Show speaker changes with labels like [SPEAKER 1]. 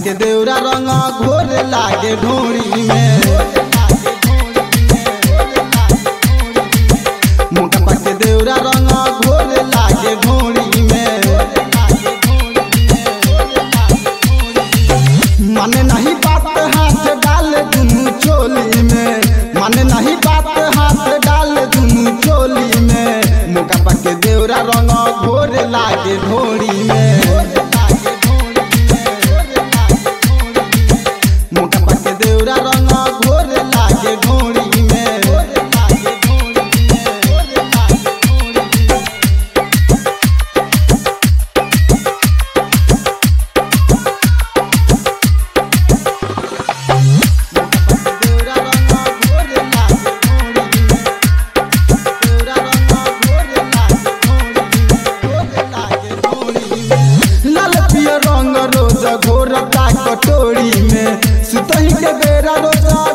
[SPEAKER 1] के देवरा रंग घोर लागे ढोरी में मोटा के देवरा रंग घोर लागे ढोरी में माने नहीं बात हाथ डाल दुनू चोली में माने नहीं बात हाथ डाल दुनू चोली में मोका के देवरा रंग घोर लागे ढोरी में मोटा के देवरा रंग घोर लागे ढोरी में देवरा रंग घोर लागे ढोरी में देवरा रंग घोर लागे ढोरी में घोर लागे ढोरी में लाल पियर रंग रोज घोर का कटोरी में सुतही के बेरा रोज